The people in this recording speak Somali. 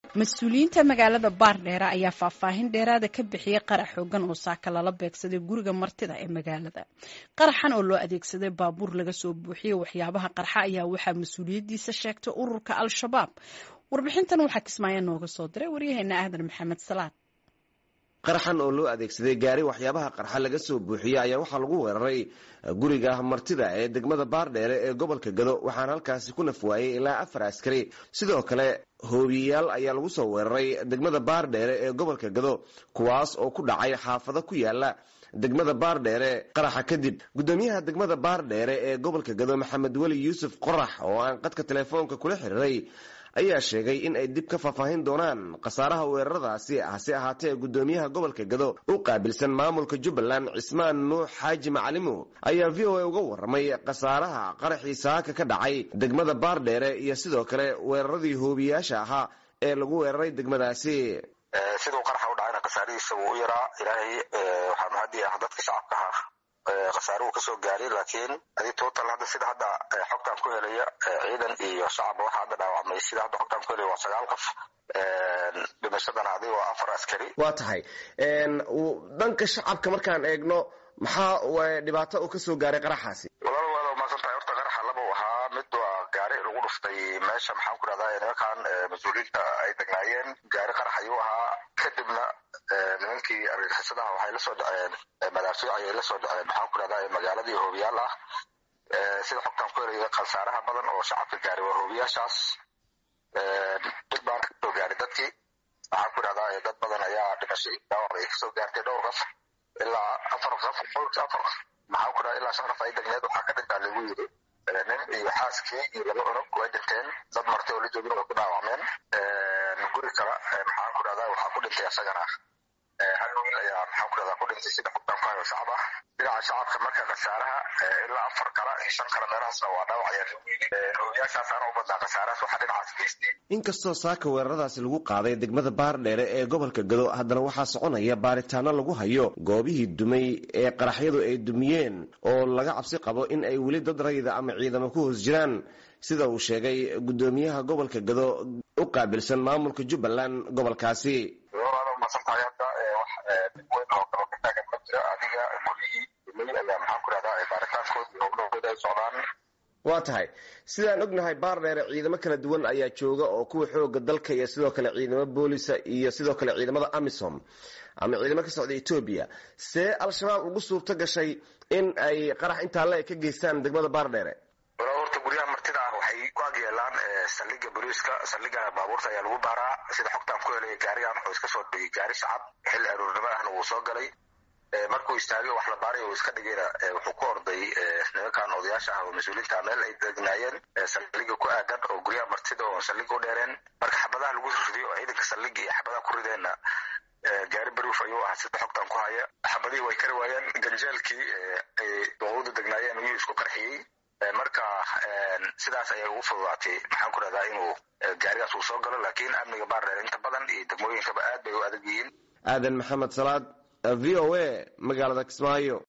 mas-uuliyiinta magaalada baardheere ayaa faahfaahin dheeraada ka bixiyey qarax xoogan oo saaka lala beegsaday guriga martida ee magaalada qaraxan oo loo adeegsaday baabuur laga soo buuxiyey waxyaabaha qarxa ayaa waxaa mas-uuliyaddiisa sheegtay ururka al-shabaab warbixintan waxaa kismaayo nooga soo diray waryaheena aadan maxamed salaad qaraxan oo loo adeegsaday gaari waxyaabaha qarxa laga soo buuxiyey ayaa waxaa lagu weeraray guriga martida ee degmada baardheere ee gobolka gado waxaana halkaasi ku nafwaayey ilaa afar askari sidoo kale hoobiyayaal ayaa lagu soo weeraray degmada baardheere ee gobolka gado kuwaas oo ku dhacay xaafado ku yaala degmada baardheere qaraxa kadib gudoomiyaha degmada baardheere ee gobolka gado maxamed weli yuusuf qorax oo aan qadka telefoonka kula xiriiray ayaa sheegay in ay dib ka faahfaahin doonaan khasaaraha weeraradaasi hase ahaatee gudoomiyaha gobolka gado u qaabilsan maamulka jubbaland cismaan nuux xaaji macalimo ayaa v o a uga waramay khasaaraha qaraxii saaka ka dhacay degmada baardheere iyo sidoo kale weeraradii hoobiyaasha ahaa ee lagu weeraray degmadaasi siduu qaraxa u dhacayna khasaarihiisa wuu u yaraa ilaahay waxaa mahadii ah dadka shacabka ah khasaaruhu kasoo gaaray laakiin adi total hadda sida hadda xogtaan ku helaya ciidan iyo shacabba waxaa hadda dhaawacmay sida hadda xogtaan ku helaya waa sagaal qof dhimashadana adi waa afar askari waa tahay dhanka shacabka markaan eegno maxaa dhibaato uu kasoo gaaray qaraxaasi walaal waad umaasan tahay horta qaraxa laba u ahaa mid waa gaari lagu dhuftay meesha maxaan ku dhahdaa nimankan mas-uuliyiinta ay degnaayeen gaari qarax ayuu ahaa kadibna nimankii argagixisadaha waxay la soo dhaceen madaafiic ayay la soo dhaceen maxaan ku dhahdaa magaaladii hoobiyaal ah sida xogtaan ku helaya khasaaraha badan oo shacabka gaaray waa hoobiyaashaas dib baan kasoo gaaray dadkii waxaan ku dhahdaa dad badan ayaa dhimashay dhaawacda ay kasoo gaartay dhowr qof ilaa afar qof afar maxaan ku dhahaa ilaa shan qof ay degneed waxaa ka dhintaa lagu yiri nin iyo xaaskii iyo laba cunug way dhinteen dad martay oo la joogin way ku dhaawacmeen guri kale maxaan ku dhahdaa waxaa ku dhintay asagana hal wiil ayaa maxaan ku dhahdaa ku dhintay sida xogtaan ku hayo shacab ah dhinaca shacabka marka khasaaraha ilaa afar kale iyo shan kale meelahaasna waa dhaawacayaan hoobiyaashaasaana u badnaa khasaarahaas waxaa dhinacaas geystay inkastoo saaka weeraradaasi lagu qaaday degmada baardheere ee gobolka gado haddana waxaa soconaya baaritaano lagu hayo goobihii dumay ee qaraxyadu ay dumiyeen oo laga cabsi qabo in ay weli dad rayida ama ciidamo ku hoos jiraan sida uu sheegay gudoomiyaha gobolka gado u qaabilsan maamulka jubbaland gobolkaasi masantahay hadda wax dib weyn oo kalo ka taagan ma jiro adiga guryihii dumay ayaa maxaan ku dhahdaa baaritaankoodii howlahooda ay socdaan waa tahay sidaan ognahay baardheere ciidamo kala duwan ayaa jooga oo kuwa xooga dalka iyo sidoo kale ciidamo boolisa iyo sidoo kale ciidamada amisom ama ciidamo ka socda etoobiya see al-shabaab ugu suurto gashay in ay qarax intaa le ka geystaan degmada baardheere wala horta guryaha martida ah waxay ku agyeelaan saldhiga boliiska saldhiga baabuurta ayaa lagu baaraa sida xogtaan ku helaya gaarigan wuxuu iska soo dhigay gaari shacab xilli aroornimo ahna wuu soo galay markuu istaagay wax la baaray uu iska dhigayna wuxuu ku orday nimankan odayaasha ah oo mas-uuliyiinta meel ay degnaayeen saldhiga ku aadan oo guryaha martida oo saldhiga u dheereen marka xabadaha lagu riday oo ciidanka saldhiga iyo xabadaha ku rideenna gaari baruuf ayuu ahaa sida xogtaan ku haya xabadihii way kari waayeen ganjeelkii ay dooqadu degnaayeen ayuu isku qarxiyey marka sidaas ayay ugu fududaatay maxaan ku dhahdaa inuu gaarigaas uu soo galo laakiin amniga baardheer inta badan iyo degmooyinkaba aad bay u adag yihiin aadan maxamed salaad v o a magaalada kismaayo